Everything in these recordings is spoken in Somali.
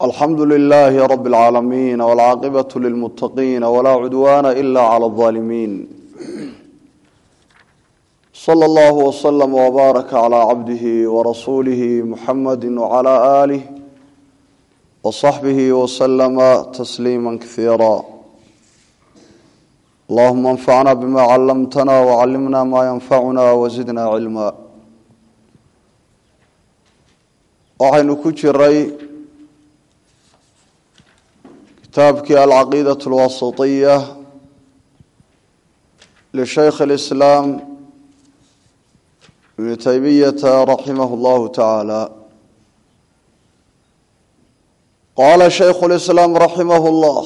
alxamdu lilaahi rab اlcaalamiin wاlcaaqibaة lilmutaqiin wlaa cudwaana ila clى اظaalimiin slى اllah wslm wbaaraka clى cabdihi warasuulihi muxamadi wclى aalih wصaxbihi wslama tasliima kasiira allahuma anfacna bima calamtana wcalimna ma yanfacuna wzidna cilma waxaynu ku jiray kitaabkii alcaqiidaة اlwasitiya lishaykh اlislaam ibn taymiyata raximah اllahu tacaala qaala shaykhu اlislaam raximah اllah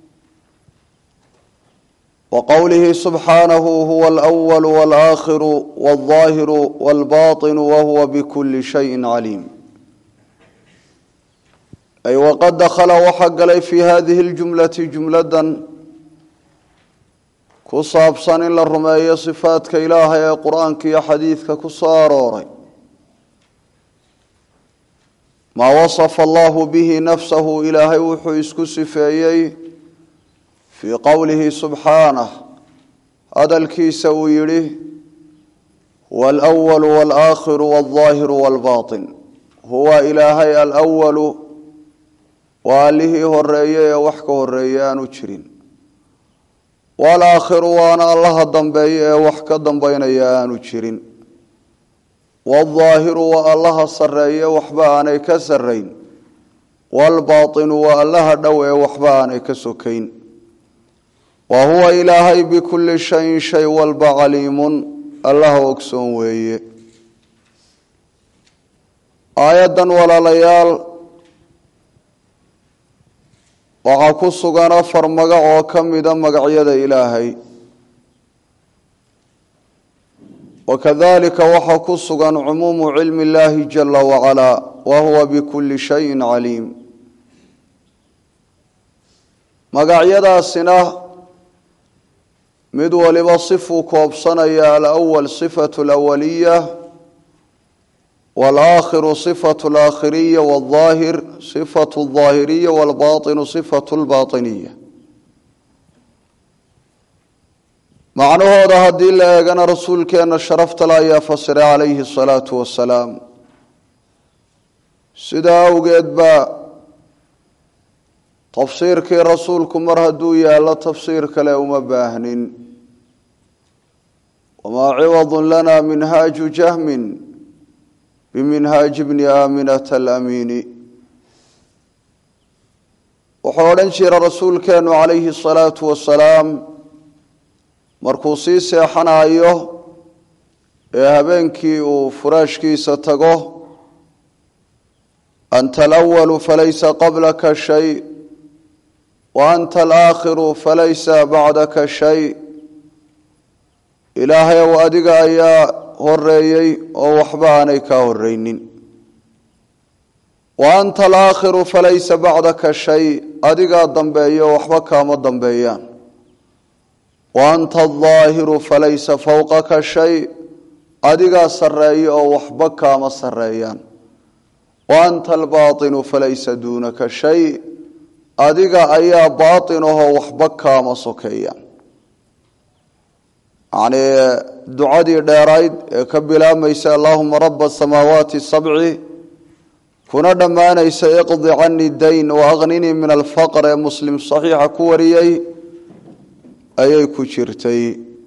wqowlihi subxaanahu huwa alأwal wاlaakhiru wاlظaahiru wاlbaطinu wahuwa bkuli shayi caliim ay waqad dakhala waxaa galay fii hadihi اljumlati jumladan ku saabsan in la rumeeyo sifaadka ilaahay ee qur-aanka iyo xadiidka ku soo arooray maa wasafa allahu bihi nafsahu ilaahay wuxuu isku sifeeyey fii qowlihi subxaanah hadalkiisa uu yidhi huwa alأwalu wاlaakhiru wاlظaahiru wاlbaطin huwa ilaahay alwalu waa allihii horeeye ee wax ka horeeye aanu jirin walaakhiru waana allaha dambeeye ee wax ka dambeynaya aanu jirin waldaahiru waa allaha sareeye waxba aanay ka sarayn waalbaatinu waa allaha dhow ee waxba aanay ka sokayn wa huwa ilaahay bikulli shayin shay walba caliimun allaha ogsoon weeye aayaddan walaalayaal waxaa ku sugan afar magac oo ka mida magacyada ilaahay wakadalika waxaa ku sugan cumuumu cilmi اllahi jala wacalaa wa huwa bikuli shayin caliim magacyadaasina mid waliba sifuu koobsanaya alawal sifatu alawaliya wاlaakhiru صifaة اlaakhiriya wاlظaahir صifaة الظaahiriya wاlbaطinu صifaة اlbaطiniya macnahooda haddii la eegana rasuulkeena sharaftale ayaa fasiray calayhi الsalaaةu wasalaam sidaa awgeed baa tafsiirkii rasuulku mar hadduu yaallo tafsiir kale uma baahnin wamaa ciwad lana minhaaju jahmin biminhaaji bni aaminata alamiini wuxuu odhan jira rasuulkeenu calayhi asalaatu wasalaam markuu sii seexanayo ee habeenkii uu furaashkiisa tago anta alawalu falaysa qablaka shay wa anta alaakhiru falaysa bacdaka shay ilaahay ow adiga ayaa horeeyey oo waxba aanay kaa horeynin wa anta alaakhiru falaysa bacdaka shay adigaa dambeeya oo waxba kaama dambeeyaan wa anta aldaahiru falaysa fowqaka shay adigaa sarreeya oo waxba kaama sarreeyaan wa anta albaatinu falaysa duunaka shay adiga ayaa baatin ahoo waxba kaama sokeeyaan yacnii ducadii dheerayd ee ka bilaabmaysa allahuma raba asamaawaati sabci kuna dhammaanaysa iqdi cani dayn waaqninii min alfaqr ee muslim saxiixa ku wariyey ayay ku jirtay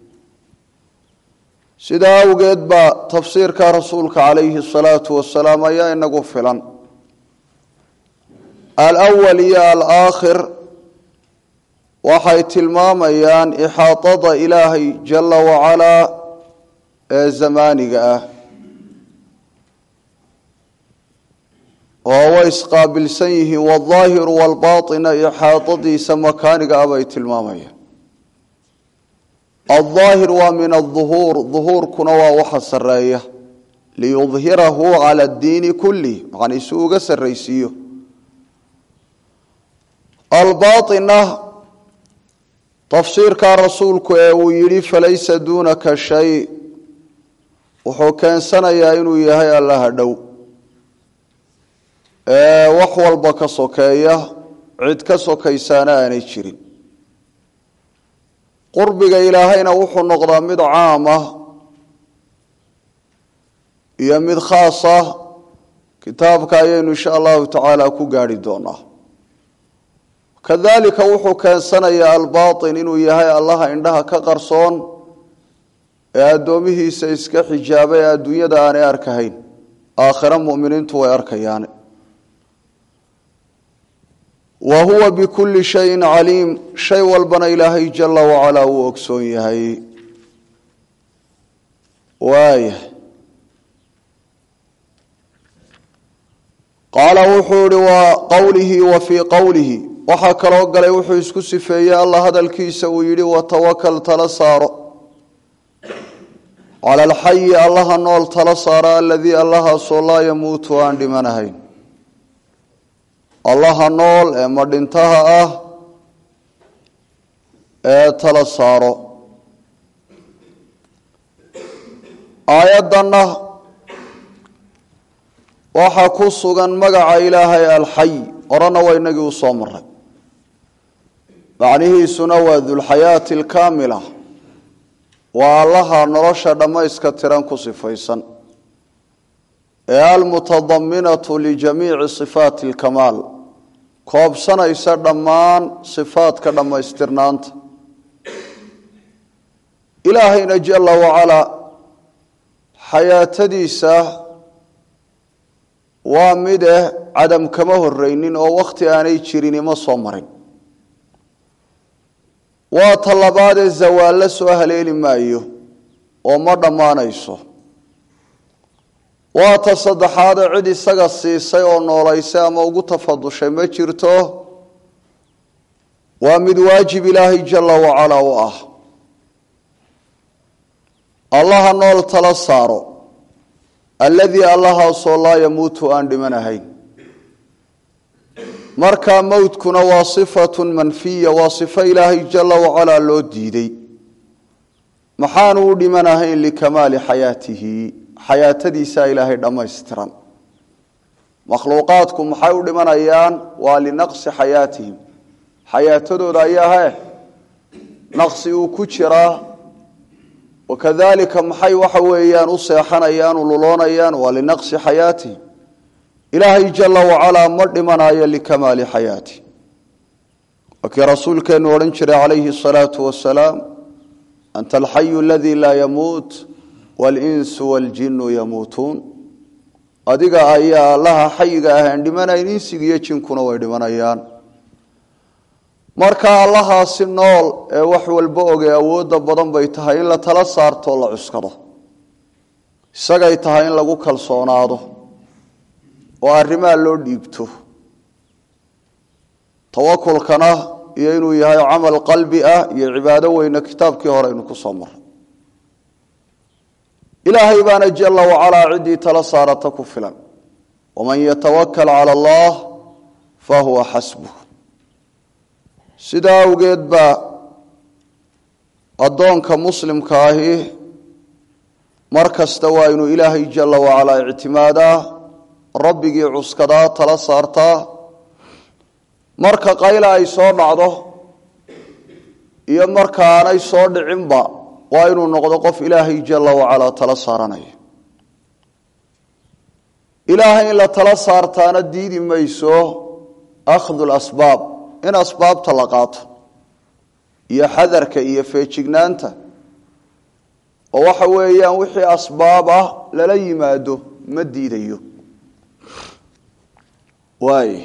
sidaa awgeed baa tafsiirka rasuulka calayhi asalaatu wasalaam ayaa inagu filan alwal iyo alaakhir waxay tilmaamayaan ixaatada ilaahay jala wacalaa ee zamaaniga ah oo way isqaabilsan yihiin waaldaahiru waalbaatina ixaadadiisa makaaniga ah bay tilmaamayaan aldaahir waa min aduhuur duhuurkuna waa waxa sareeya liyudhirahu cala addiini kulih macnii si uga sarraysiiyo albaaina tafsiirkaa rasuulku ee uu yidhi falaysa duunaka shay wuxuu keensanayaa inuu yahay allaha dhow wax walba ka sokeeya cid ka sokaysaana aanay jirin qurbiga ilaahayna wuxuu noqdaa mid caam ah iyo mid khaas ah kitaabka ayaynu insha allahu tacaala ku gaarhi doonaa kadalika wuxuu keensanayaa albaatin inuu yahay allaha indhaha ka qarsoon ee addoomihiisa iska xijaabay ee adduunyada aanay arkahayn aakhiro muminiintu way arkayaane wa huwa bikulli shayin caliim shay walbana ilaahay jala wacalaa wuu ogsoon yahay waaya qaala wuxuu ihi wa qowlihi wa fii qowlihi waxaa kaloo galay wuxuu isku sifeeyey alla hadalkiisa uu yidhi watawakal tala saaro cala alxayi allaha nool tala saara aladii allahaasoo laa yamuutu aan dhimanahayn allaha nool ee madhintaha ah ee tala saaro aayaddanna waxaa ku sugan magaca ilaahay alxay horena waa inagii u soo maray macnihiisuna waa dulxayaati alkaamila waa allaha nolosha dhammayska tiran ku sifaysan ee almutadaminatu lijamiici sifaati alkamaal koobsanaysa dhammaan sifaadka dhammaystirnaanta ilaahayna jala wacalaa xayaatadiisa waa mid eh cadam kama horeynin oo wakhti aanay jirin ima soo marin waa ta labaadee zawaallo soo haleeli maayo oo ma dhammaanayso waa ta saddexaadee cid isaga siisay oo noolaysay ama ugu tafadushay ma jirto waa mid waajib ilaahay jala wacalaa u ah allaha nool tala saaro alladii allahaasoo laa yamuutu aan dhimanahayn markaa mowtkuna waa sifatun manfiya waa sifo ilaahay jala wacalaa loo diiday maxaanu u dhimanahayn likamaali xayaatihi xayaatadiisaa ilaahay dhammaystiran makhluuqaadku maxay u dhimanayaan waa linaqsi xayaatihim xayaatadooda ayaa he naqsi uu ku jiraa wakadalika maxay waxa weeyaan u seexanayaan u luloonayaan waa linaqsi xayaatihim ilaahay jala wacalaa ma dhimanayo likamaali xayaati waa kii rasuulkeenu odhan jiray calayhi asalaatu wasalaam anta alxayu aladii laa yamuut walinsu waljinu yamuutuun adiga ayaa allaha xayiga ahaan dhimanayn insiga iyo jinkuna way dhimanayaan marka allahaasi nool ee wax walba ogey awoodda badan bay tahay in la tala saartoo la cuskado isagay tahay in lagu kalsoonaado oo arrimaha loo dhiibto tawakulkana iyo inuu yahay camal qalbi ah iyo cibaado weyne kitaabkii hore aynu ku soo maray ilaahay baana jala wacalaa ciddii tala saarata ku filan waman yatawakal cala allah fahuwa xasbuh sidaa awgeed baa addoonka muslimka ahi mar kasta waa inuu ilaahay jala wacalaa ictimaadaa rabbigii cuskadaa tala saartaa marka qayla ay soo dhacdo iyo marka aanay soo dhicinba waa inuu noqdo qof ilaahay jala wacalaa tala saaranaya ilaahay in la tala saartaana diidi mayso akhdu lasbaab in asbaabta la qaato iyo xadarka iyo feejignaanta oo waxa weeyaan wixii asbaab ah lala yimaado ma diidayo waay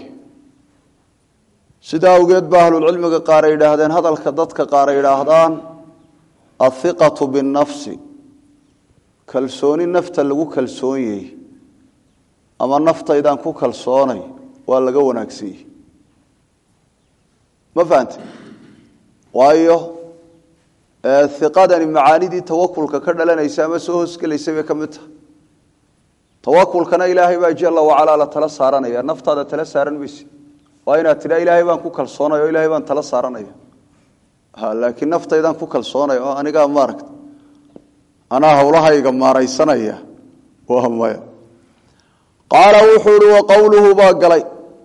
sidaa awgeed ba ahlulcilmiga qaar ay yidhaahdeen hadalka dadka qaar ay yidhaahdaan athiqatu binnafsi kalsooni nafta lagu kalsoonyey ama naftaydaan ku kalsoonay waa laga wanaagsanyey ma fahante waayo iqadani macaanidii tawakulka ka dhalanaysa ama soo hoosgelaysa bay ka mid tahay tawakulkana ilaahay baa jala wacalaa la tala saaranaya naftaada tala saaran mayse waa inaad tidha ilaahay baan ku kalsoonaya o ilaahay baan tala saaranaya laakiin naftaydaan ku kalsoonaya oo anigaa maaragta anaa hawlahayga maaraysanaya waa maya qaala wuxuu ihi wa qowluhu baa galay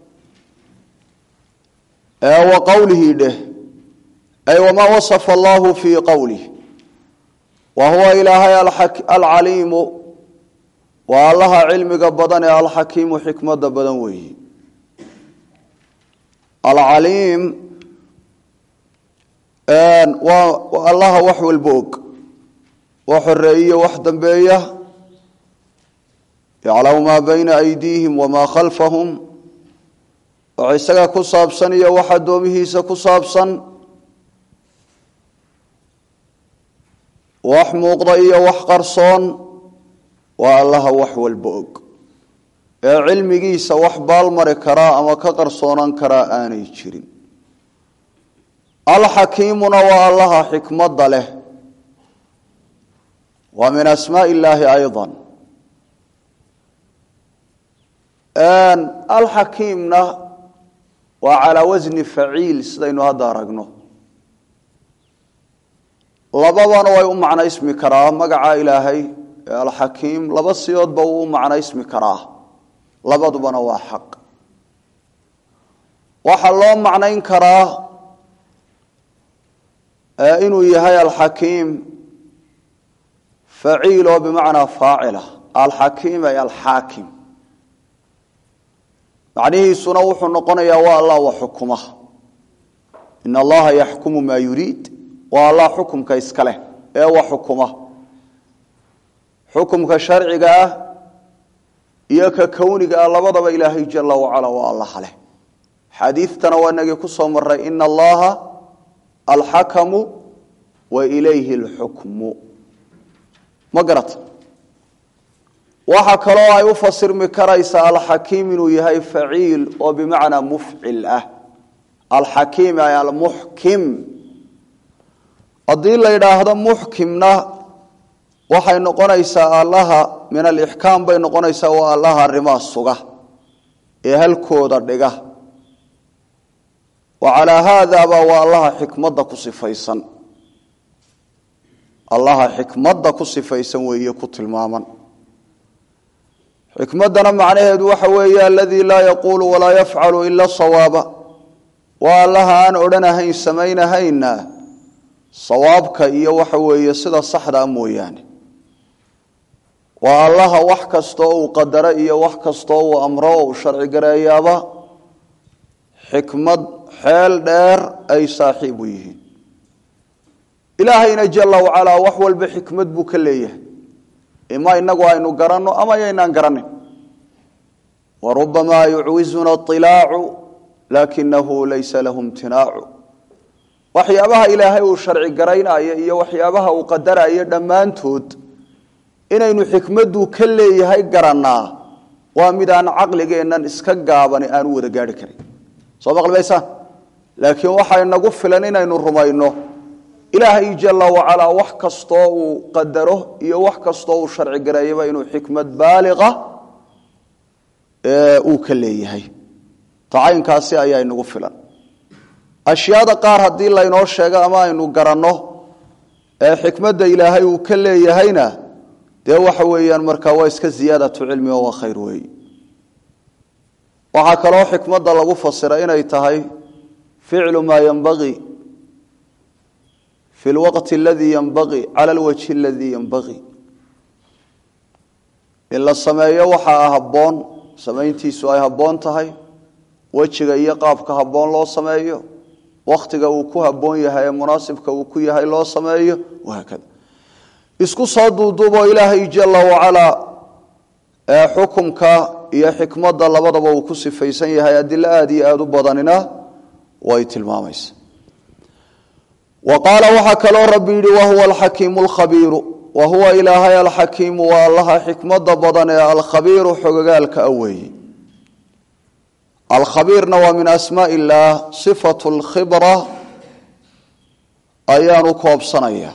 wa qowlihii dheh ay wamaa wasafa allahu fii qowlih wa huwa ilaahay alcaliimu waa allaha cilmiga badan ee alxakiimu xikmada badan weeyi alcaliim waa allaha wax walba og wax horeeyiyo wax dambeeya yaclamu maa bayna aydiihim wamaa khalfahum wax isaga ku saabsan iyo wax addoomihiisa ku saabsan wax muuqda iyo wax qarsoon waa allaha wax walba og ee cilmigiisa wax baalmari karaa ama ka qarsoonan karaa aanay jirin alxakiimuna waa allaha xikmadda leh waa min asmaa illaahi ayضa alxakiimna waa calaa wasni faciil sidaynu hadda aragno labadana way u macnaysmi karaa magaca ilaahay ee alxakiim laba siyoodba wuu u macnaysmi karaa labadubana waa xaq waxaa loo macnayn karaa inuu yahay alxakiim faciil oo bimacnaa faacila alxakiim ay alxaakim macnihiisuna wuxuu noqonayaa waa allah wa xukuma in allaha yaxkumu maa yuriid waa allah xukumka iska leh ee wa xukuma xukumka sharciga ah iyo ka kowniga ah labadaba ilaahay jala wacala waa allaha leh xadiidtana waa inagii ku soo maray ina allaha alxakamu wa ilayhi alxukmu ma garata waxaa kaloo ay u fasirmi karaysaa alxakiim inuu yahay faciil oo bimacnaa mufcil ah alxakiim ay almuxkim haddii la yidhaahdo muxkimna waxay noqonaysaa allaha min alixkaam bay noqonaysaa waa allaha arrimaha suga ee halkooda dhiga wa calaa haadaba waa allaha xikmadda ku sifaysan allaha xikmadda ku sifaysan weeye ku tilmaaman xikmaddana macnaheedu waxa weeye aladii laa yaquulu walaa yafcalu ila sawaaba waa allaha aan odhanahayn samaynahayna sawaabka iyo waxa weeye sida saxdaa mooyaane waa allaha wax kastoo uu qadaro iyo wax kastoo uu amro o uu sharci gareeyaaba xikmad xeel dheer ay saaxiib u yihiin ilaahayna jala wacalaa wax walba xikmad buu ka leeyahay ima inagu aynu garanno ama yaynaan garanin wa rubamaa yucwizuna ilaacu laakinahu laysa lahu imtinaacu waxyaabaha ilaahay uu sharci garaynayo iyo waxyaabaha uu qadarayo dhammaantood inaynu xikmaddu ka leeyahay garannaa waa mid aan caqligeennan iska gaabani aan u wada gaari karin soo maqlimaysaan laakiin waxaa inagu filan inaynu rumayno ilaahay jala wacalaa wax kastoo uu qadaro iyo wax kastoo uu sharci gareeyaba inuu xikmad baaliqa uu ka leeyahay tacaynkaasi ayaa inagu filan ashyaada qaar haddii laynoo sheego ama aynu garanno ee xikmadda ilaahay uu ka leeyahayna dee waxa weeyaan markaa waa iska ziyaadatu cilmi oo waa khayr weey waxaa kaloo xikmadda lagu fasira inay tahay ficlu maa yanbagii fi lwaqti aladii yanbagii cala alwajhi aladii yanbagii in la sameeyo waxaa habboon samayntiisu ay habboon tahay wejiga iyo qaabka habboon loo sameeyo wakhtiga uu ku habboon yahay ee munaasibka uu ku yahay loo sameeyo wahaakada isku soo duuduuboo ilaahay jala wacalaa ee xukumka iyo xikmadda labadaba uu ku sifaysan yahay adilo aada iyo aada u badanina way tilmaamaysa wa qaala waxaa kaloo rabbi yidhi wahuwa alxakiimu alkhabiiru wa huwa ilaahay alxakiimu waa allaha xikmadda badan ee alkhabiiru xogogaalka a weeye alkhabiirna waa min asmaa illaah sifatu lkhibra ayaanu koobsanaya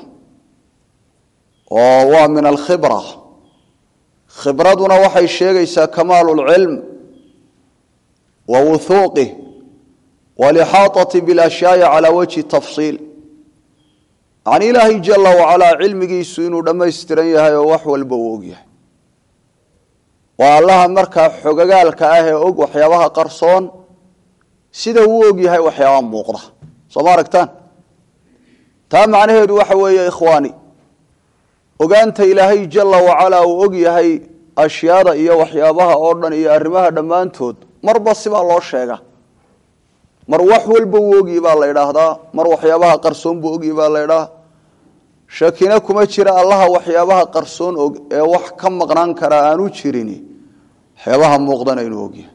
oo waa min alkhibra khibraduna waxay sheegaysaa kamaalu lcilm wa wuhuuqih walixaaطati biاlashyaai calaa wajhi tafsiil yacni ilaahay jala wacalaa cilmigiisu inuu dhammaystiran yahay oo wax walba uu og yahay waa allaha markaa xogagaalka ah ee og waxyaabaha qarsoon sida uu og yahay waxyaabaha muuqda soo ma aragtaan taa macnaheedu waxa weeye ikhwaani ogaanta ilaahay jala wacalaa uu og yahay ashyaada iyo waxyaabaha oo dhan iyo arrimaha dhammaantood marba sibaa loo sheega mar wax walba uu ogyi baa la idhaahdaa mar waxyaabaha qarsoon buu ogyi baa la idhaha shakina kuma jira allaha waxyaabaha qarsoon og ee wax ka maqnaan karaa aanu jirin waxyaabaha muuqdana inuu ogyahay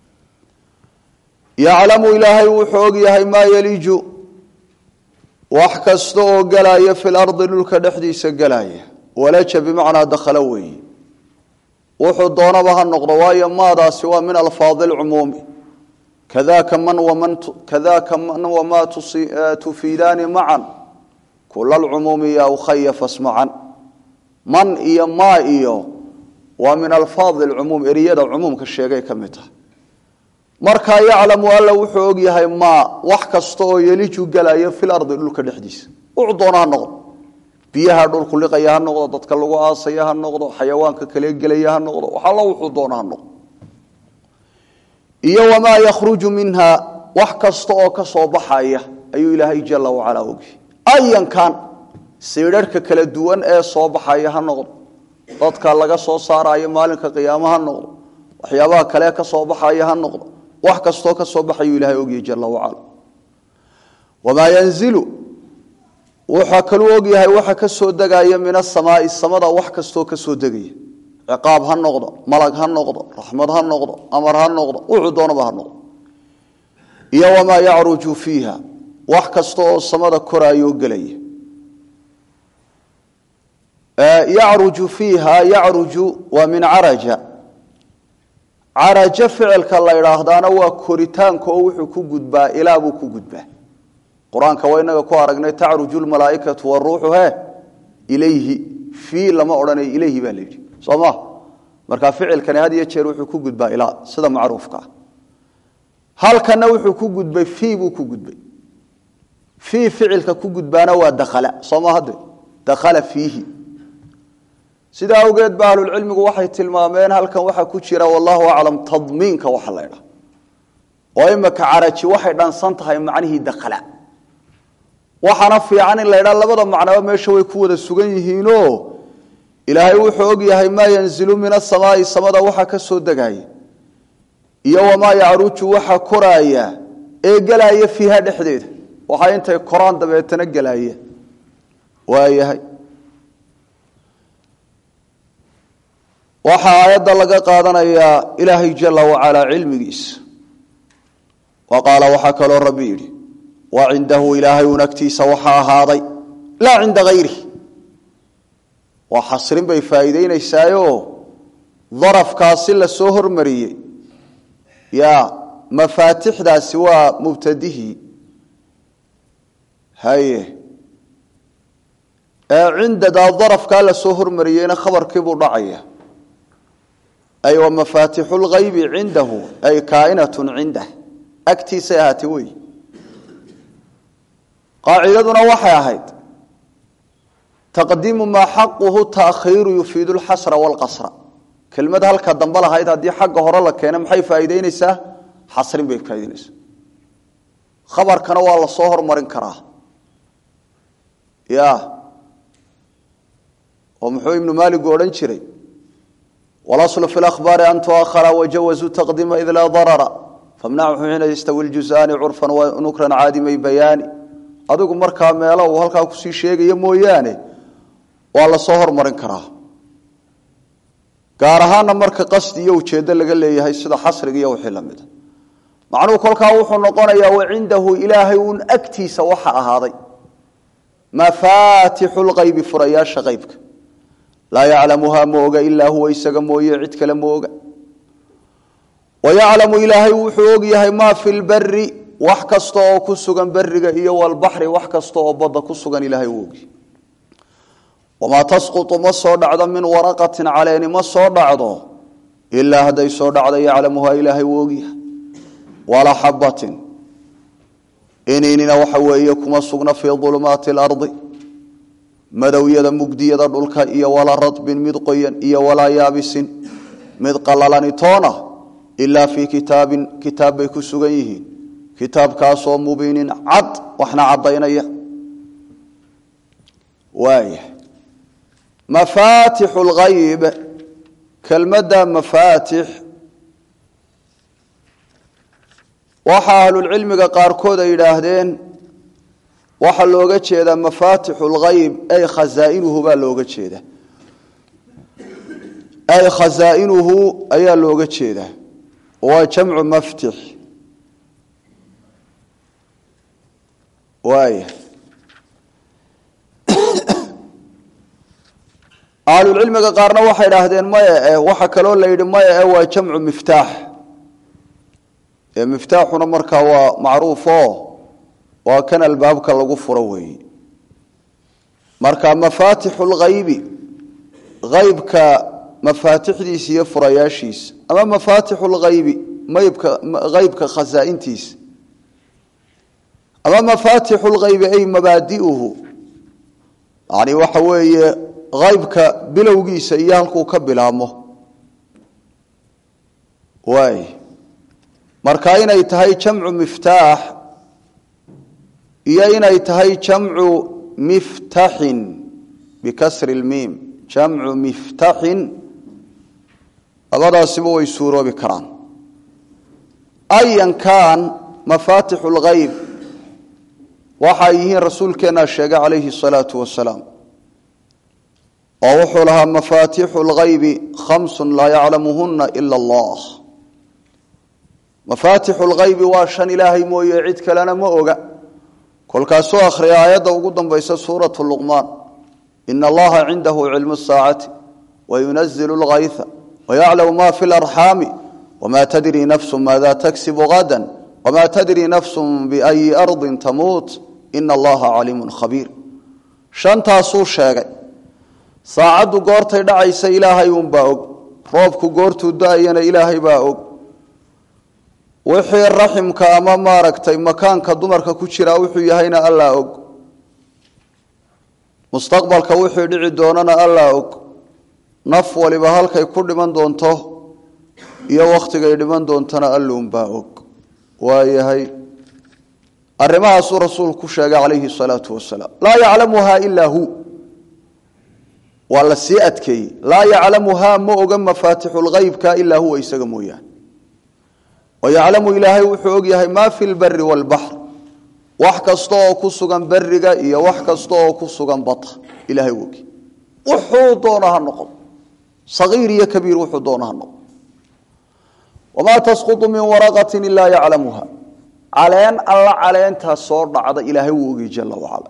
yaclamu ilaahay wuxuu og yahay maa yaliiju wax kasta oo galaya fi lardi dhulka dhexdiisa galaya walaja bimacnaa dakhala weeye wuxuu doonaba ha noqdo waayo maadaasi waa min alfaadi lcumuumi kadaka man waman kadaka man wamaa tufiidaani macan kula lcumuumi ya ukhaya fasmacan man iyo maa iyo waa min alfaadi lcumuum eriyada cumuumka sheegay ka mid tahay markaa yaclamu alla wuxuu og yahay maa wax kasta oo yeliju galaya fi lardi dhulka dhexdiisa wuxuu doona ha noqdo biyaha dhulku liqaya ha noqdo dadka lagu aasaya ha noqdo xayawaanka kale gelaya ha noqdo wax alla wuxuu doona ha noqdo iyo wamaa yakhruju minha wax kasta oo ka soo baxaya ayuu ilaahay jala wacalaa ogyahay ayankan siidharhka kala duwan ee soo baxaya ha noqdo dadka laga soo saarayo maalinka qiyaamo ha noqdo waxyaabaha kale ka soo baxaya ha noqdo wax kastoo ka soo baxayuu ilahay ogyahay jala wacala wamaa yanzilu wuxaa kaluu ogyahay waxa ka soo degaya min asamaai samada wax kastoo ka soo degaya ciqaab ha noqdo malag ha noqdo raxmad ha noqdo amar ha noqdo wuxuu doonaba ha noqdo iyo wamaa yacruju fiiha wax kasta oo samada koraayoo gelaya yacruju fiiha yacruju waa min caraja carajo ficilka la idhaahdaana waa koritaanka oo wuxuu ku gudbaa ilaa buu ku gudbaa qur-aanka waa inaga ku aragnay tacruju lmalaaikatu waruuxu he ilayhi fii lama odhanayo ilayhi baa la yidhi soo ma marka ficilkani had iyo jeer wuxuu ku gudbaa ilaa sida macruufka ah halkana wuxuu ku gudbay fii buu ku gudbay fii ficilka ku gudbaana waa dakhala soo ma hadde dakhala fiihi sidaa awgeed ba ahlulcilmigu waxay tilmaameen halkan waxaa ku jira wallahu aclam tadmiinka waxa la ydhaha oo imaka caraji waxay dhansan tahay macnihii dakhala waxaana fiican in la ydhaha labada macnaba meesha way ku wada sugan yihiino ilaahay wuxuu og yahay maa yanzilu min asamaai samada waxa ka soo degaya iyo wamaa yacruju waxa koraaya ee gelaya fiiha dhexdeeda waxaa intay koraan dabeetana gelaya waayahay waxaa aayadda laga qaadanayaa ilaahay jala wacalaa cilmigiisa wa qaala waxaa kaloo rabbi yidhi wa cindahu ilaahay un agtiisa waxaa ahaaday laa cinda hayri waa xasrin bay faa'iideynaysaayo darafkaasi la soo hormariyey ya mafaatixdaasi waa mubtadihii haye ee cindadaa darafkaa la soo hormariyeyna khabarkiibuu dhacaya ay wa mafaatixu lgaybi cindahu ay kaainatun cindah agtiisay ahaatay wey qaacidaduna waxay ahayd taqdiimu maa xaquhu taakhiiru yufiidu lxasra waalqasra kelmad halka dambe lahayd haddii xagga hore la keena maxay faa'iideyneysaa xasrin bay faa'ideyneysaa khabarkana waa la soo hormarin karaa ya oo muxuu ibnu maaligu odhan jiray wاlaصl fi اأhbaari an tuahara wajawazuu taqdiima id laa darara famnachu xiina yastawi اljuزaani curfan wanukran caadimay bayaani adigu markaa meelo uu halkaa kusii sheegayo mooyaane waa la soo hormarin karaa gaar ahaana marka qasdi iyo ujeedo laga leeyahay sida xasriga iyo wixii lamida macnuhu kolkaa wuxuu noqonayaa wacindahu ilaahay un agtiisa waxa ahaaday mafaatixu lqaybi furayaasha qaybka laa yaclamuhaa ma oga ilaa huwa isaga mooye cid kale ma oga wayaclamu ilaahay wuxuu og yahay maa fi lberi wax kasta oo ku sugan beriga iyo walbaxri wax kasta oo badda ku sugan ilahay uu ogyahy wamaa tasqutu ma soo dhacdo min waraqatin caleeni ma soo dhacdo ilaa hadday soo dhacdo yaclamuhaa ilaahay uu ogyahay walaa xabatin ininina waxa weeye kuma sugna fii ulumaati اlardi madowyada mugdiyada dhulka iyo walaa radbin mid qoyan iyo walaa yaabisin mid qallalanitoona ilaa fii kitaabin kitaab bay ku sugan yihiin kitaabkaasoo mubiinin cad waxna caddaynaya waaya mafaatixu lgayb kelmadda mafaatix waxaa ahlulcilmiga qaarkood ay yidhaahdeen waxaa looga jeedaa mafaatixu lgayb ay khazaa'inuhu baa looga jeedaa ay khazaa'inuhu ayaa looga jeedaa waa jamcu maftix waaya ahlulcilmiga qaarna waxay idhaahdeen maya e waxa kaloo la yidhi maya e waa jamcu miftaax ee miftaaxuna markaa waa macruufo waa kan albaabka lagu furo weeye marka mafaatixu lghaybi haybka mafaatixdiisa iyo furayaashiisa ama mafaatixu lghaybi maybka haybka khasaa'intiisa ama mafaatixu lghaybi ay mabaadi'uhu yani waxa weeye haybka bilowgiisa iyo halkuu ka bilaabmo waay marka inay tahay jamcu miftaax iyo inay tahay jamcu miftaxin bikasri lmiim jamcu miftaxin labadaasiba way suuroobi karaan ayan kaan mafaatixu lghayb waxay yihiin rasuulkeennaa sheegay calayhi salaatu wasalaam oo wuxuu lahaa mafaatixu lghaybi khamsun laa yaclamuhuna ila allah mafaatixu lghaybi waa shan ilaahay mooye cid kalena ma oga kolkaasuu akhriya aayadda ugu dambaysa suuratu luqmaan ina allaha cindahu cilmu saacati wayunazilu lgayha wayaclamu ma fi larxaami wma tadri nafsu maada tagsibu gada wma tadri nafsu biayi ardi tamuut ina allaha caliimu khabiir shantaasuu sheegay saacaddu goortay dhacaysa ilaahay unbaa og roobku goortuu da-ayana ilaahay baa og wixii raximka ama maaragtay makaanka dumarka ku jiraa wuxuu yahayna allaa og mustaqbalka wixii dhici doonana allaa og naf waliba halkay ku dhiman doonto iyo wakhtigay dhiman doontana alluunbaa og waayahay arrimahaasuu rasuulku ku sheegay calayhi salaatu wasalaam laa yaclamuha ilaa hu waa la sii adkeeyey laa yaclamuhaa ma oga mafaatixu lhaybka ilaa huwa isaga mooyaane wayaclamu ilaahay wuxuu og yahay maa fi lbari waalbaxr wax kasta oo ku sugan beriga iyo wax kasta oo ku sugan bata ilahay ogi wuxuu doona ha noqdo sagiir iyo kabiir wuxuu doona ha noqdo wamaa tasqutu min waraqati ilaa yaclamuha caleen alla caleentaa soo dhacda ilaahay wuu ogi jala wacala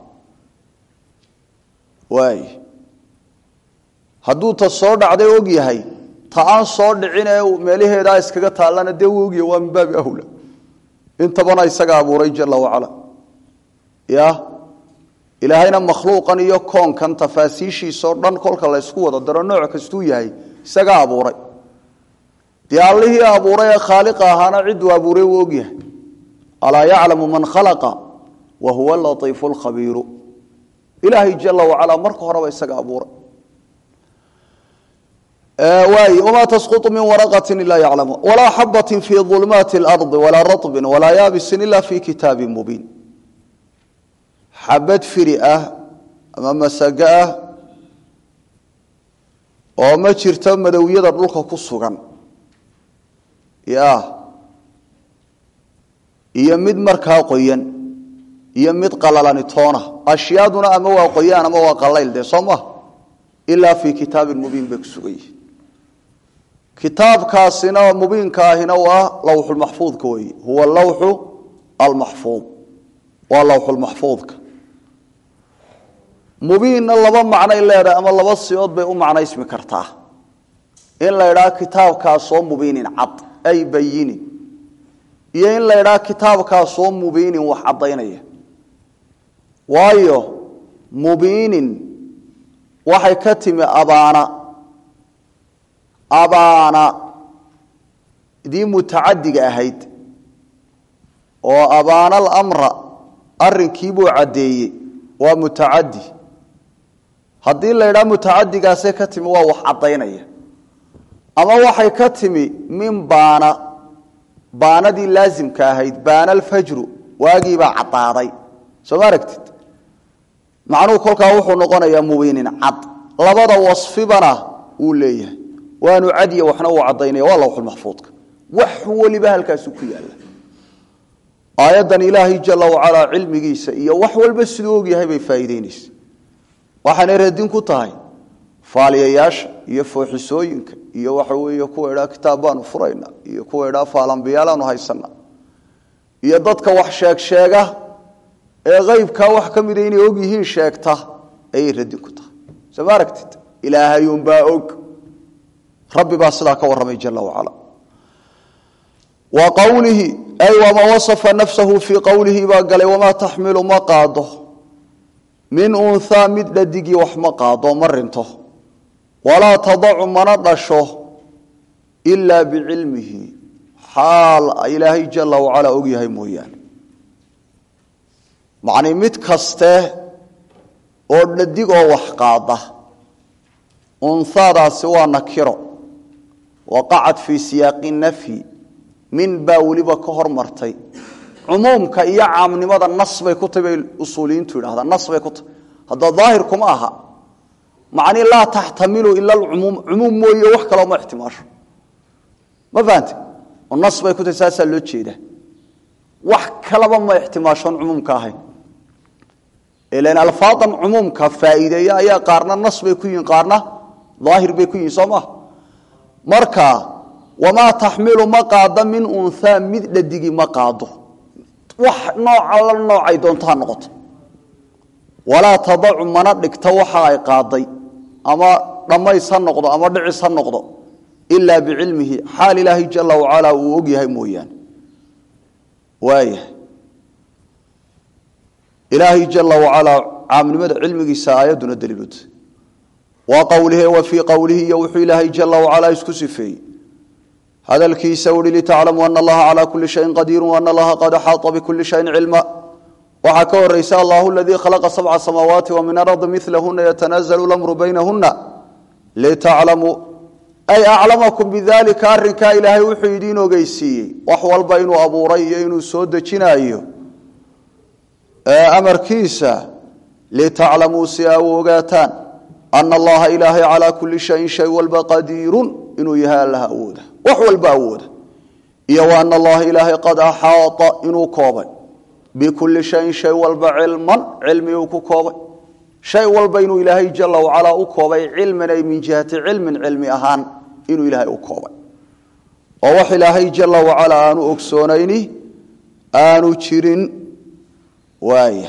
waay hadduu ta soo dhacday og yahay ta aan soo dhicin ee meelaheedaa iskaga taallana dee wuu ogyahay waa min baabi awla intabana isaga abuuray jala wacala ya ilaahayna makhluuqan iyo koonkan tafaasiishiisao dhan kolka la ysku wada daro nooc kastuu yahay isagaa abuuray dee allihii abuuray ee khaaliqa ahaana ciduu abuuray wuu ogyahay alaa yaclamu man khalaqa wa huwa latiifu lkhabiiru ilaahay jala wacala marka horeba isaga abuuray waay wma tasquط min waraqati ila yaclamu walaa xabati fi ظulmaati اlarضi walaa raطbi walaa yaabisin ila fi kitaabi mubiin xabad firi ah ama masago ah oo ma jirto madowyada dhulka ku sugan ya iyo mid markaa qoyan iyo mid qalalani toona ashyaaduna ama waa qoyaan ama waa qalayl dee soo ma ilaa fi kitaabi mubiin bay ku sugan yihin kitaabkaasina mubiinka ahina waa lawxulmaxfuudka weeye huwa lawxu almaxfuud waa lawxulmaxfuudka mubiinna laba macnay leedahay ama laba siyood bay u macnaysmi kartaa in la idhaha kitaabkaasoo mubiinin cad ay bayinin iyo in la idhaha kitaabkaasoo mubiinin wax caddaynaya waayo mubiinin waxay ka timi abaana abaana dii mutacadiga ahayd oo abaana alamra arrinkiibuu caddeeyey waa mutacadi haddii la idhaha mutacadigaasee ka timi waa wax caddaynaya ama waxay ka timi min baana baanadii laasimka ahayd baana alfajru waagiibaa caddaaday soo ma aragtid macnuhu kolkaa wuxuu noqonayaa mubiinin cad labada wasfibana wuu leeyahay waanu cadiya waxna uu caddaynaya waa lawxulmaxfuudka wax weliba halkaasu ku yaalla aayaddan ilaahay jala wacalaa cilmigiisa iyo wax walba siduu ogyahay bay faa'iideynaysa waxaanay radin ku tahay faaliyayaasha iyo fooxisooyinka iyo waxa weeye kuwa idhaa kitaab baanu furayna iyo kuwa idhaa faalambiyaalaanu haysana iyo dadka wax sheeg sheega ee qaybkaa wax ka mida inay og yihiin sheegta ayay radin ku tahay soo ma aragtid ilaahayuunbaa og rabbi baa sidaa ka warramay jala wacala wa qowlihi ay wamaa wasafa nafsahu fii qowlihi baa galay wamaa taxmilu ma qaado min unhaa mid dhadigii wax ma qaado ma rinto walaa tadacu mana dhasho ilaa bicilmihi xaal ilaahay jala wacalaa og yahay mooyaane macnii mid kaste oo dhadig oo wax qaada unhaadaasi waa nakiro waqacad fii siyaaqi nafyi min baa weliba ka hormartay cumuumka iyo caamnimada nas bay ku tahy bay usuuliyiintu yidhahdaan nas bay ku tahy hadda daahirkuma aha macnii laa taxtamilu ila alcumuum cumuum mooye wax kaloo ma ixtimaasho ma fahante oo nas bay ku tahy saasaa loo jeedaa wax kalaba ma ixtimaashoon cumuumka ahayn ilan alfaadan cumuumka faa'iideeya ayaa qaarna nas bay ku yihiin qaarna daahir bay ku yihiin soo maha marka wamaa taxmilu ma qaado min unhaa mid dhadigi ma qaado wax nooca la noocay doonto ha noqoto walaa tadacu mana dhigto waxa ay qaaday ama dhammays ha noqdo ama dhicis ha noqdo ilaa bicilmihi xaal ilaahay jala wacalaa uu og yahay mooyaane waayahay ilaahay jala wacalaa caamnimada cilmigiisa aayadduna daliilota wa qowlihi wa fii qowlihi iyo wuxuu ilaahay jala wacalaa isku sifeeyey hadalkiisa uhi litaclamuu ana allaha calaa kuli shayin qadiiru ana allaha qad axaata bikuli shayin cilma waxaa ka horeysa allahu aladii khalaqa sabca samaawaati wa min ardi milahuna yatanazalu lamru baynahuna litaclamuu ay aclamakum bidalika arrinkaa ilaahay wuxuu idiin ogeysiiyey wax walba inuu abuuray iyo inuu soo dejinaayo amarkiisa litaclamuu si aa u ogaataan ana allaha ilaahay calaa kuli shayin shay walba qadiirun inuu yahay allaha awooda wax walba awooda iyo wa ana allaha ilaahay qad axaata inuu koobay bikuli shayin shay walba cilman cilmi uu ku koobay shay walba inuu ilaahay jala wacalaa u koobay cilman ay min jihati cilmin cilmi ahaan inuu ilaahay u koobay oo wax ilaahay jala wacalaa aanu ogsoonayni aanu jirin waaya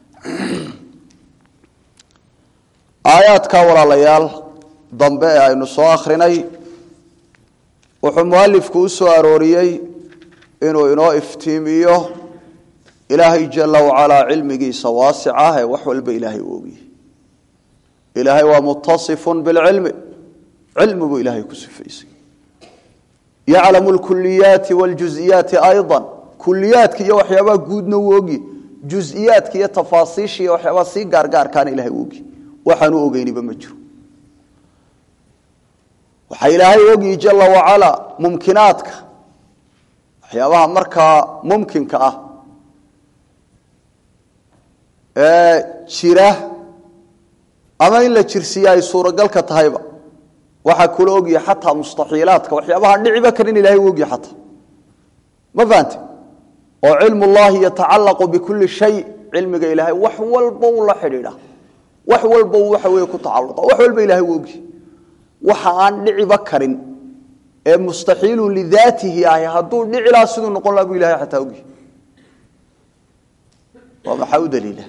aayaadka walaalayaal dambe ee aynu soo akhrinay wuxuu mualifku u soo arooriyey inuu inoo iftiimiyo ilaahay jala wacalaa cilmigiisa waasic ah ee wax walba ilaahay u ogyahay ilaahay waa mutasifun bilcilmi cilmi buu ilaahay ku sifaysay yaclamu lkuliyaati wljuziyaati ayضa kuliyaadka iyo waxyaabaha guudna uu ogyi juziyaadka iyo tafaasiisha iyo waxyaabaha sii gaargaarkaana ilahay u ogyi waxaanu ogeyniba ma jiro waxaa ilaahay ogyi jala wacalaa mumkinaadka waxyaabaha markaa mumkinka ah ee jira ama in la jirsiiya ay suuragalka tahayba waxaa kula ogyahay xataa mustaxiilaadka waxyaabaha dhiciba karin ilahay u ogyahay xataa ma fahante oo cilmu llahi yatacalaqu bikuli shay cilmiga ilaahay wax walba uu la xidhiidha wax walba uu waxa weeye ku tacaluqa wax walba ilahay u ogyahay waxa aan dhiciba karin ee mustaxiilun lidaatihi ahi hadduu dhici laha siduu noqon laha buu ilahay xataa ogyahay waa maxaa u daliila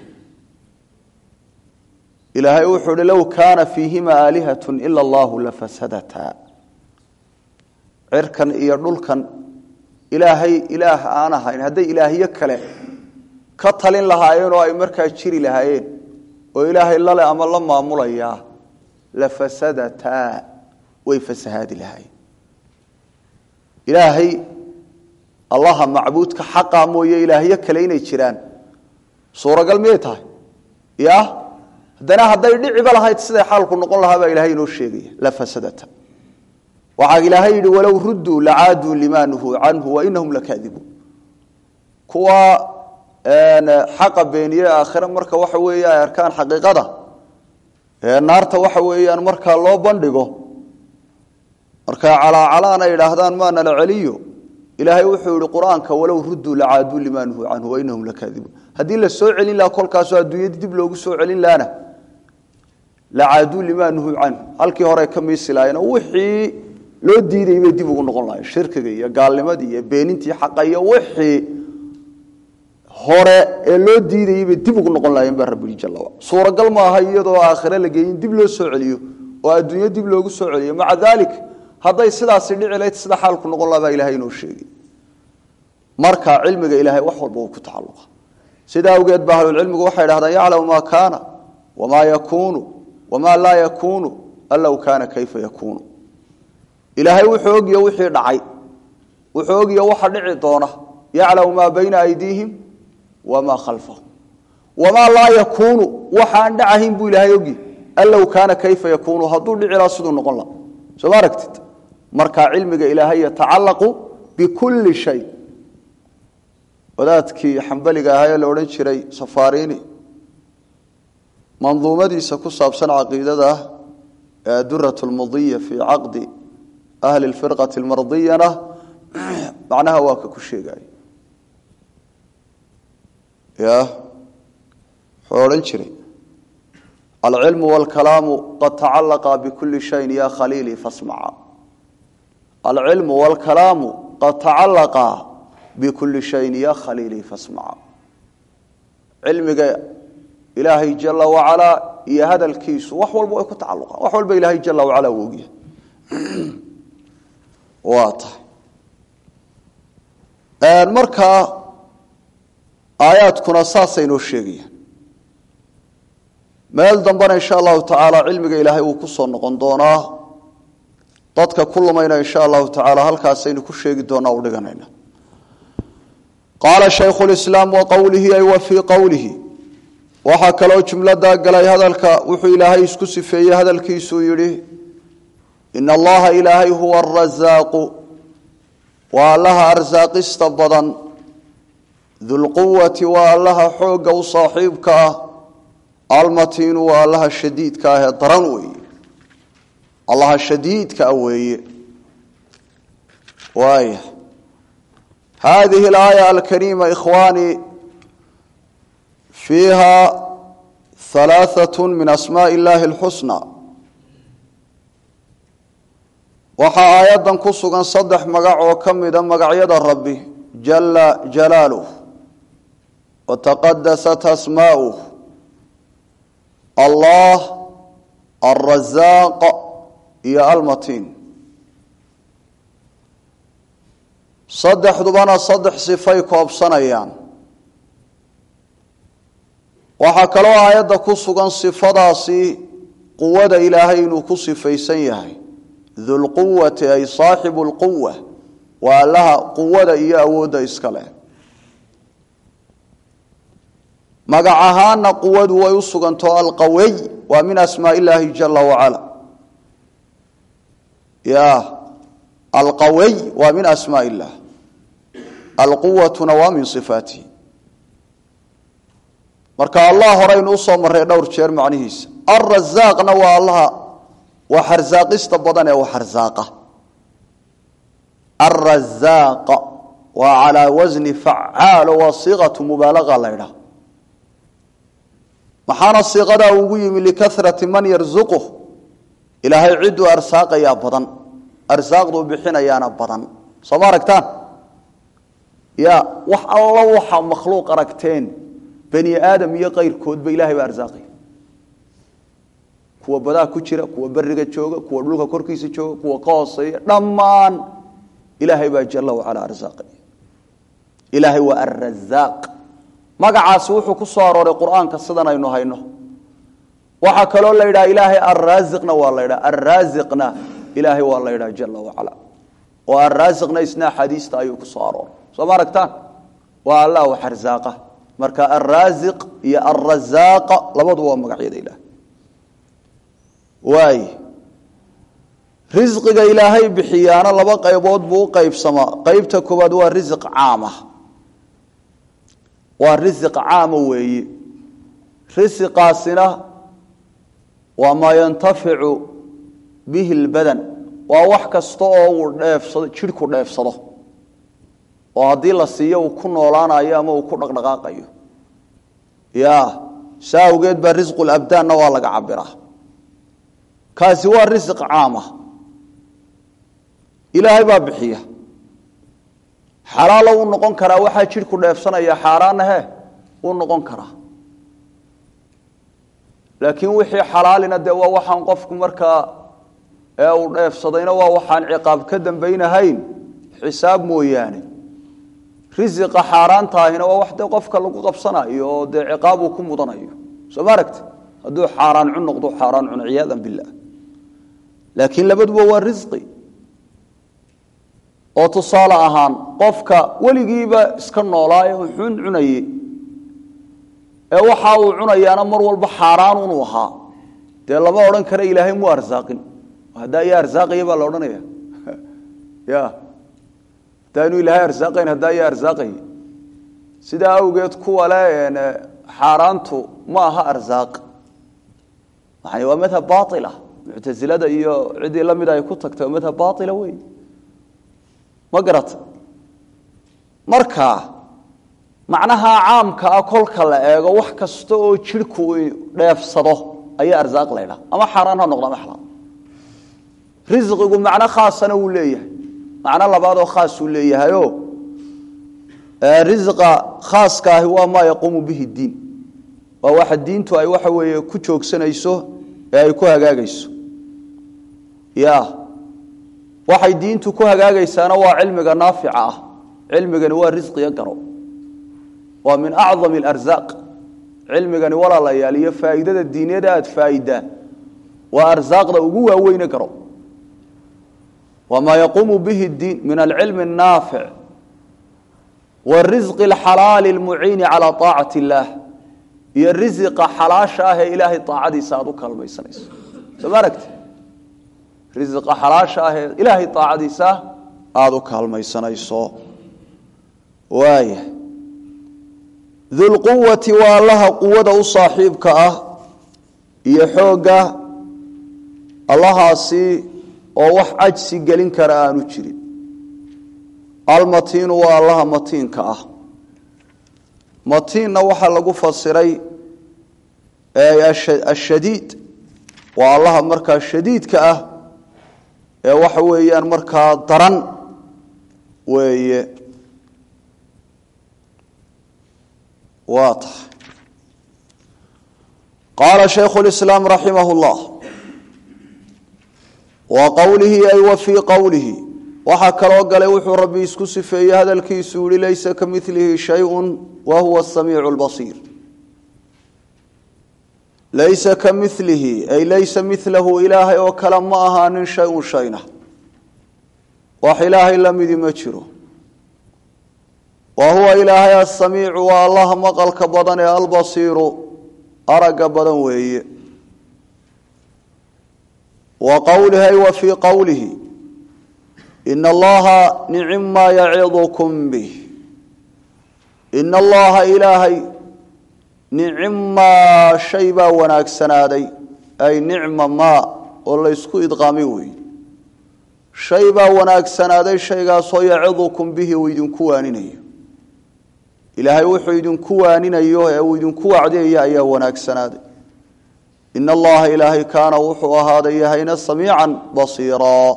ilaahay wuxuu hi low kaana fiihima aalihat ila allahu lafasadata cirkan iyo dhulkan ilaahay ilaah aan ahayn hadday ilaahyo kale ka talin lahaayeen oo ay markaa jiri lahaayeen oo ilaahay lale ama la maamulayaa lafasadataa way fasahaadi lahaayeen ilaahay allaha macbuudka xaqa mooye ilaahyo kale inay jiraan suuragal miyay tahay ya haddana hadday dhiciba lahayd siday xaalku noqon lahaa baa ilahay inoo sheegaya lafasadata waxaa ilaahay yidhi walow rudduu lacaaduu limaa nuhuu canhu wainahum lakaadibuun kuwa xaqa beeniye aakhire marka waxa weeye ay arkaan xaqiiqada ee naarta waxa weeyaan markaa loo bandhigo markaa calaacalaan ay idhaahdaan maana la celiyo ilaahay wuxuu yihi qur-aanka walow rudduu lacaaduu limaa nuhuu canhu wainahum lakaadibuun haddii la soo celin lahaa kolkaasoo adduunyadii dib loogu soo celin lahana lacaaduu limaa nuhuu canhu halkii hore ka miisi lahayen oo wixii loo diidayay bay dib ugu noqon lahayen shirkiga iyo gaalnimadii iyo beenintii xaqa iyo wixii hore ee loo diidayay bay dib ugu noqon lahayen baa rabbi jalla wacala suuragal ma aha iyadoo aakhire la geeyin dib loo soo celiyo oo adduunyo dib loogu soo celiyo maca daalik hadday sidaasi dhici lahayd sida xaalku noqon laha baa ilahay inoo sheegay marka cilmiga ilaahay wax walba uu ku tacalluqa sidaa awgeed ba ahlulcilmigu waxay dhahdaan yaclamu maa kaana wamaa yakuunu wamaa laa yakuunu an low kaana kayfa yakuunu ilaahay wuxuu ogya wixii dhacay wuxuu ogya waxa dhici doona yaclamu maa bayna aydiihim wamaa khalfahum wamaa laa yakuunu waxaan dhacahayn buu ilaahay ogya an low kaana kayfa yakuunu hadduu dhici laha siduu noqon laha soo ma aragtid marka cilmiga ilaahay yatacalaqu bikulli shay wadaadkii xambaliga ahaa ee la odhan jiray safarini manduumadiisa ku saabsan caqiidada ee adurat lmudiya fii caqdi ahli lfirqati lmardiyana macnaha waa ka ku sheegay ya wuxuu odhan jiray alcilmu wاlkalaamu qad tacalaqa bikuli shayin ya khaliilii fasmaca alcilmu wاlkalaamu qad tacalaqa bikuli shayin ya khaliilii fasmaca cilmiga ilaahay jala wacalaa iyo hadalkiisu wax walba way ku tacaluqaan wax walba ilaahay jala wacala uu ogyahay waa tahay markaa aayaadkuna saasay noo sheegayaan meel dambena insha allahu tacaala cilmiga ilaahay uu ku soo noqon doonaa dadka ku lumayna insha allahu tacaala halkaasaynu ku sheegi doonaa u dhiganayna qaala shaykhu lislaam wa qowlihi ay wa fii qowlihi waxaa kaloo jumladaa galay hadalka wuxuu ilaahay isku sifeeyey hadalkiisuu yidhi ina allaha ilaahay huwa arasaaqu waa allaha arsaaqista badan dulquwati waa allaha xoogga u saaxiibka ah almatiinu waa allaha shadiidka ah ee daran weeye allaha shadiidka ah weeye waaya hadihi alaaya alkariima ikhwaani fiiha halaaثaة min asmaaءi اllahi اlxusnى waxaa aayaddan ku sugan saddex magac oo ka mida magacyada rabbi jala jalaaluh wataqadasat asmaa'uh allah alrasaaq iyo almatiin saddexdubana saddex sifay koobsanayaan waxaa kaloo aayadda ku sugan sifadaasi quwada ilaahay inuu ku sifaysan yahay dulquwati ay saaxibu lquwa waa allaha quwada iyo awoodda iska leh magac ahaana quwadu way u suganto alqawiy waa min asmaa illaahi jala wacala ya alqawiy waa min asmaa illah alquwatuna waa min sifaatihi marka allah horeynu usoo marray dhowr jeer macnihiisa alrasaaqna waa allaha waa xarsaaqista badan ee wax arsaaqa alrasaaq waa calaa wasni facaalo waa siiqatu mubaalaga la ydhaha maxaana siiqadaa ugu yimi likarati man yarzuquh ilaahay cidduu arsaaqayaa badan arsaaqduu bixinayaana badan soo ma aragtaan ya wax alla waxa makhluuq aragteen bani aadam iyo kayrkoodba ilahay baa arsaaqaya kuwa badaa ku jira kuwa beriga jooga kuwa dhulka korkiisa jooga kuwa ka hooseeya dhammaan ilaahay baa jala wacala arsaaqaya ilaahay waa alrasaaq magacaasi wuxuu ku soo arooray qur-aanka sidan aynu hayno waxaa kaloo la yidhaha ilaahay alraasiqna waa la ydhaha alraasiqna ilaahay waa la ydhaha jala wacala oo alraasiqna isna axaadiista ayuu ku soo arooray soo ma aragtaan waa allah wax arsaaqa marka alraasiq iyo alrazaaqa labaduba waa magacyada ilaah waay risqiga ilaahay bixiyaana laba qaybood buu u qaybsamaa qeybta koowaad waa risiq caama waa risiq caama weeye risiqaasina waa maa yantaficu bihi lbadan waa wax kasta oo uu dheefsado jidhku dheefsado oo haddii la siiyo uu ku noolaanayo ama uu ku dhaqdhaqaaqayo ya saa awgeed baa risqu labdaanna waa laga cabiraa kaasi waa risiq caama ilaahay baa bixiya xalaalo uu noqon karaa waxaa jidhku dheefsanaya xaaraanna he uu noqon karaa laakiin wixii xalaalina dee waa waxaan qofku markaa ee uu dheefsadayna waa waxaan ciqaab ka dambaynahayn xisaab mooyaane risiqa xaaraantaahina waa wax dee qofka lagu qabsanayo oo dee ciqaab uu ku mudanayo soo ma aragti hadduu xaaraan cun noqdo xaaraan cun ciyaadan billah laakiin labaduba waa risqi oo tusaale ahaan qofka weligiiba iska noolaaye wuxuun cunaye ee waxa uu cunayaana mar walba xaaraan unu ahaa dee lama odhan kara ilaahay mu arsaaqin haddaa iya arsaaqaya baa la odhanaya ya haddaanu ilaahay arsaaqayn haddaa iya arsaaqaya sidaa awgeed kuwa le xaaraantu ma aha arsaaq yani waa madhab baila muctasilada iyo ciddii la mida ay ku tagtay waa madhab baila wey ma garata marka macnaha caamka ah kolka la eego wax kasta oo jidhku dheefsado ayaa arsaaq laydhaa ama xaaraan ha noqdo ama xalaal risqigu macno khaasana wuu leeyahay macno labaadoo khaasuu leeyahayo risqa khaaska ahi waa maa yaquumu bihi diin waa waxa diintu ay waxa weeye ku joogsanayso ee ay ku hagaagayso ya waxay diintu ku hagaagaysaana waa cilmiga naafica ah cilmigani waa risqiga garo waa min acdam اlarzaaq cilmigani walaalayaal iyo faa'iidada diinyada aad faa'idaa waa arsaaqda ugu waaweyne garo wamaa yaquumu bihi اdiin min alcilmi الnaafic warisqi اlxalaali اlmuciini calى طaacati اllaah iyo risiqa xalaasha ah ee ilaahay aacadiisa aad u kalmaysanayso soo ma aragti risiqa xalaasha ah ee ilaahay aacadiisa aada u kaalmaysanayso waaya dulquwati waa allaha quwada u saaxiibka ah iyo xoogga allahaasi oo wax cajsi gelin kara aanu jirin almatiinu waa allaha matiinka ah matiinna waxaa lagu fasiray ashadiid waa allaha markaa shadiidka ah ee waxa weeyaan markaa daran weeye waa tahay qaala shaykhu اlislaam raximah اllah wa qowlihi ay wa fii qowlihi waxaa kaloo galay wuxuu rabbi isku sifeeyey hadalkiisu yihi laysa ka milihi shayءu wa huwa الsamiicu اlbasiir laysa ka milihi ay laysa milahu ilaahay oo kale ma ahaanin shay-un shayna wax ilaahay la midi ma jiro wa huwa ilaahay asamiicu waa allaha maqalka badan ee albasiiru aragga badan weeye wa qowlihi ay wa fii qowlihi ina allaha nicima yacidukum bih ina allaha ilaahay nicima shay baa wanaagsanaaday ay nicma maa oo laysku idqaamay weeye shay baa wanaagsanaaday shaygaasoo yacidukum bihi uu idinku waaninayo ilaahay wuxuu idinku waaninayo ee uu idinku wacdiyaya ayaa wanaagsanaaday ina allaha ilaahay kaana wuxuu ahaaday yahayna samiican basiiraa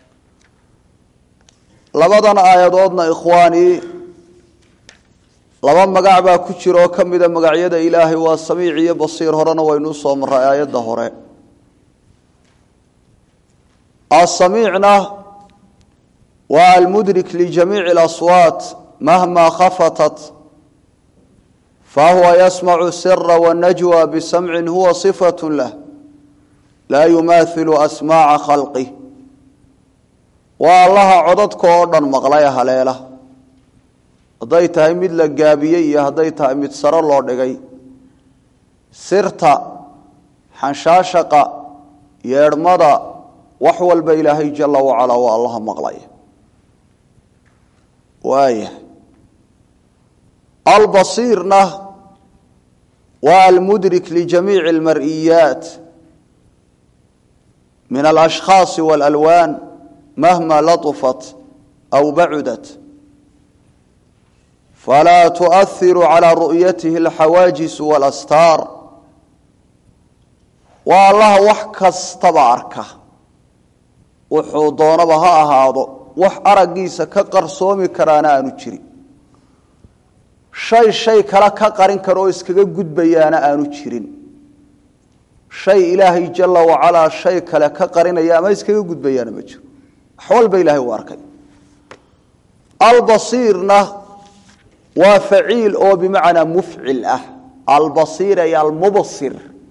labadan aayadoodna ikhwaanii laba magac baa ku jira oo ka mida magacyada ilaahay waa samiic iyo basiir horena waynu usoo maray aayadda hore asamiicna waa almudrik lijamiici اlaswaat mahma khafatat fahuwa yasmacu sira wanajwa bisamcin huwa صifaة lah laa yumahilu asmaaca khalqih waa allaha codadka oo dhan maqlay haleela hadday tahay mid la gaabiyey iyo hadday tahay mid saro loo dhigay sirta xanshaashaqa yeedhmada wax walba ilaahay jala wacalaa waa allaha maqlaya waaya albasiirna waa almudrik lijamiici almar'iyaat min alashkhaasi waalalwaan mahma laطufat aw bacudat falaa tuؤhiru calى ru'yatihi alxawaajisu wاlastaar waa allaha wax kastaba arka wuxuu doonaba ha ahaado wax araggiisa ka qarsoomi karaana aanu jirin shay shay kale ka qarin kara oo iskaga gudbayaana aanu jirin shay ilaahay jala wacalaa shay kale ka qarinaya ama iskaga gudbayaana ma jiro wax walba ilahay uu arkay albasiirna waa faciil oo bimacnaa mufcil ah albasiir ay almubsir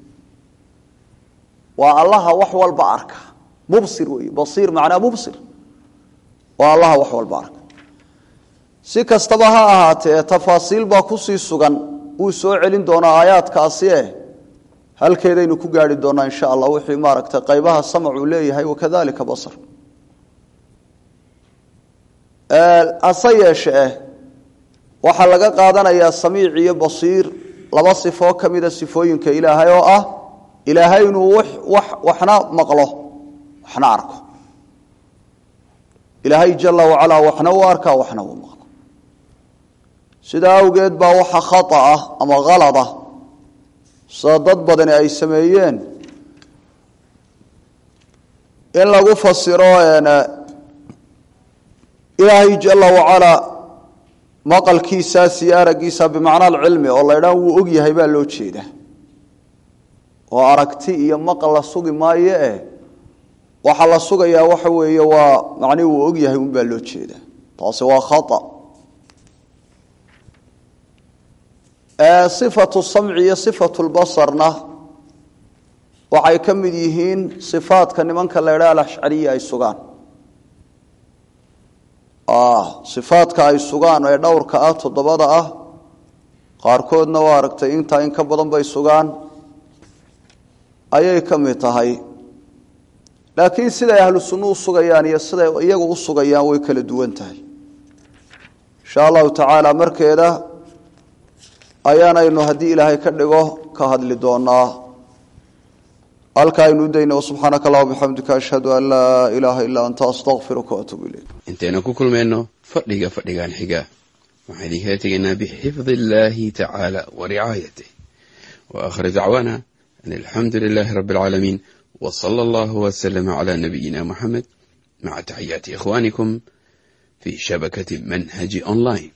waa allaha wax walba arka mubsir wey basiir macnaa mubsir waa allaha wax walba arka si kastaba ha ahaatee tafaasiil baa kusii sugan wuu soo celin doonaa aayaadkaasi eh halkeedaynu ku gaari doonaa insha allah wixii maaragtay qaybaha samacuu leeyahay wakadalika basar hase yeeshee waxaa laga qaadanayaa samiic iyo basiir laba sifoo ka mida sifooyinka ilaahay oo ah ilaahay inuu waxna maqlo waxna arko ilaahay jala wacalaa waxna uu arkaa waxna uu maqlo sidaa awgeed baa waxa khata ah ama halad ah sida dad badani ay sameeyeen in lagu fasiro ilaahay jala wacalaa maqalkiisaas iyo araggiisa bimacnaa alcilmi oo laydhaa wuu og yahay baa loo jeeda oo aragti iyo maqal la sugi maayo eh waxaa la sugayaa waxa weeye waa macnihi wuu og yahay unbaa loo jeeda taasi waa khata sifatu samci iyo sifatu lbasarna waxay ka mid yihiin sifaadka nimanka la ydhaha alashcariya ay sugaan sifaadka ay sugaan ee dhowrka ah toddobada ah qaarkoodna waa aragtay intaa in ka badan bay sugaan ayay ka mid tahay laakiin siday ahlu sunnu u sugayaan iyo siday iyagu u sugayaan way kala duwan tahay insha allahu tacaala markeeda ayaanaynu haddii ilaahay ka dhigo ka hadli doonaa halka aynu udayna subxaanaka allah bixamdika ashhadu an laa ilaaha illaa anta astaqfiruka waatuubu ilayk intaynu ku kulmayno fadhiga fadhigan xiga waxaan idinkala tegaynaa bixifdi illaahi tacaala wa ricaayatih wa aakhir dacwaana an alxamdu lilaahi rabbi alcaalamiin wa sala allahu waslama calaa nabiyina muxamed maca taxiyaati ikhwaanikum fii shabakati manhaji online